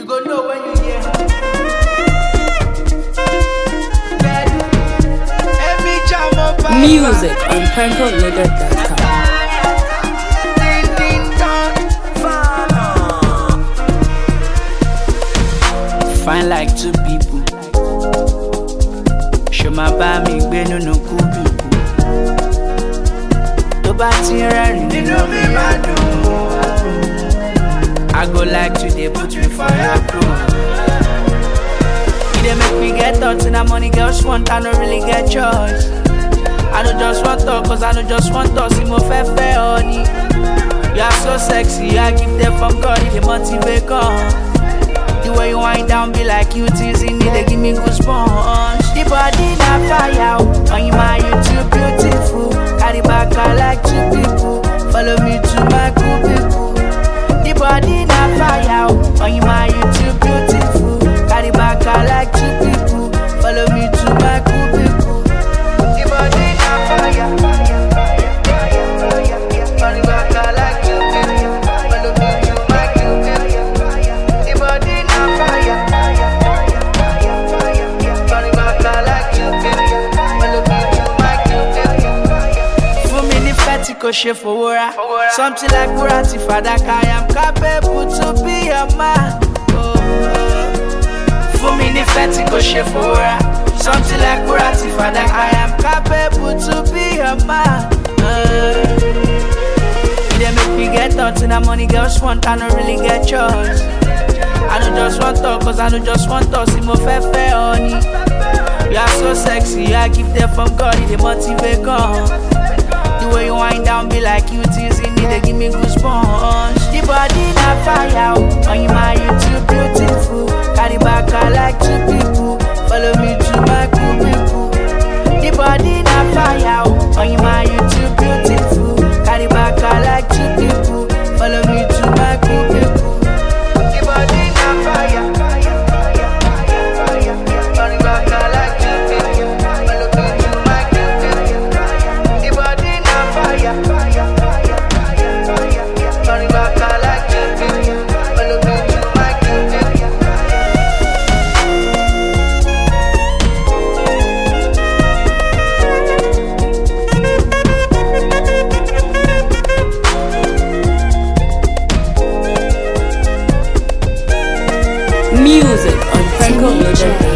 go know when you hear. Every jam up I Music on PencoLoaded.com. Ding, ding, dong. Fine like two people. Ṣo máa bá mi gbé nínú kúbíkù? Tó bá ti ń rẹ́rìn nínú mi máa dùn. I go like to dey put me for your crew. You dey make me get thoughts and that money girls want, I no really get choice. I no just want talk, cause I no just want talk, see mo fẹ́ fẹ́ ọ ni. You are so sexy, I give them from God, they motivate come. The way you wind down be like you teasing me, they give me goosebumps. The body na fire, oh, on you my you too beautiful. Carry back I like two people, follow me to my cubicle. The body na fire, oh, on you my you too beautiful. Carry back I like two people, follow me to my cubicle. The body na fire, fire, fire, fire, fire. Carry back I like two people, follow me to my cubicle. The body na fire, fire, fire, fire, fire. Carry back I like two people, follow me to my cubicle. Fún mi ní fẹ́tì kò ṣe fowó ra. Something like wúrà ti fàdákà. I am capable to be a man. Oh, oh. Fún mi ní fẹ́tì kò ṣe fowó ra. Something like wúrà ti fàdákà. I am capable to be a man. Oh. You dey make me get thoughts and that money girls want, I no really get choice. I no just want talk, cause I no just want talk, see mo fẹ́ fẹ́ ọ ni. You are so sexy, I give them from God, they motivate come. The way you wind down be like you teasing me, they give me goosebumps. The body na fire, oh, on you my you too beautiful. Carry back I like two people, follow me to my cubicle. The body na fire, oh, on you my you too beautiful. Carry back I like two people, follow me to my cubicle. The body na fire, fire, fire, fire, fire. Carry back I like two people, follow me to my cubicle. The body na fire, fire, fire, fire, fire. Carry back I like two people, follow me to my cubicle. Music on PencoLoaded.com.